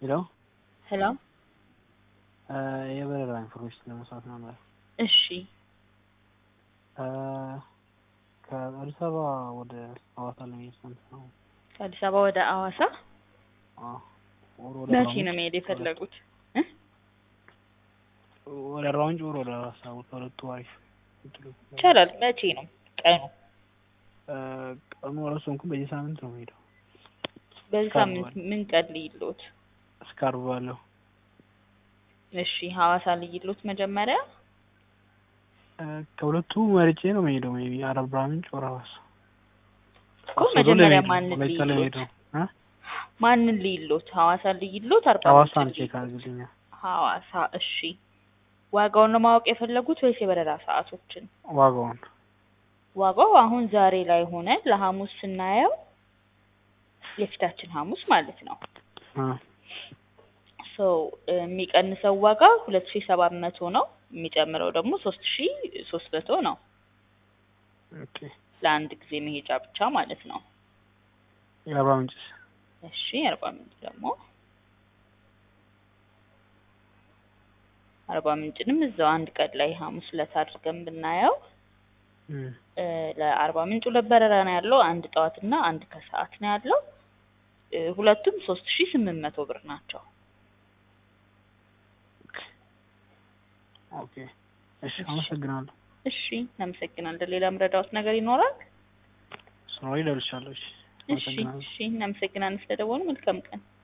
ሄሎ ሄሎ የበረራ ኢንፎርሜሽን ለመስራት ነበር። እሺ ከአዲስ አበባ ወደ ሐዋሳ ለመሄድ ስንት ነው? ከአዲስ አበባ ወደ ሐዋሳ አዎ፣ ወር ወደ መቼ አርባ ነው ምንጭ መሄድ የፈለጉት? ወደ አርባ ምንጭ ወር ወደ ሐዋሳ ከሁለቱ አሪፍ የምትሉት? ይቻላል። መቼ ነው ቀኑ? እ ቀኑ አልወሰንኩም። በዚህ ሳምንት ነው የምሄደው በዚህ እስከ አርብ ሳምንት ባለው። ምን ቀን ልይሎት? እስከ አርብ ባለው እሺ ሐዋሳ ልይሎት መጀመሪያ እ ከሁለቱ መርጬ ነው የምሄደው። ሜይ ቢ አርባ ምንጭ ወር ሐዋሳ እኮ አስሮ መጀመሪያ ለመሄድ ነው። ማንን ሁለት ቀን ለመሄድ ልይሎት? ነው እ ማንን ልይሎት? ሐዋሳ ልይሎት? አርባ ሐዋሳን ምንጭ ቼክ ልይሎት? አድርግልኛል። ሐዋሳ እሺ። ዋጋውን ነው ማወቅ የፈለጉት ወይስ የበረራ ሰዓቶችን? ዋጋውን ዋጋው አሁን ዛሬ ላይ ሆነ ለሐሙስ ስናየው የፊታችን ሐሙስ ማለት ነው። እ ሶ የሚቀንሰው ዋጋ ሁለት ሺ ሰባት መቶ ነው። የሚጨምረው ደግሞ ሶስት ሺ ሶስት መቶ ነው ኦኬ ለአንድ ጊዜ መሄጃ ብቻ ማለት ነው። የአርባ ምንጭስ እሺ አርባ ምንጭ ደግሞ አርባ ምንጭንም እዛው አንድ ቀን ላይ ሐሙስ ዕለት አድርገን ብናየው እ እ ለአርባ ምንጭ ሁለት በረራ ነው ያለው። አንድ ጠዋትና አንድ ከሰዓት ነው ያለው። እ ሁለቱም ሶስት ሺ ስምንት መቶ ብር ናቸው። ኦኬ እሺ፣ አመሰግናለሁ። እሺ እናመሰግናለን። ሌላ ምረዳዎት ነገር ይኖራል? ስኖሪ ደርሻለሁ። እሺ፣ እሺ አመሰግናለሁ። እሺ እናመሰግናለን ስለደወሉ። መልካም ቀን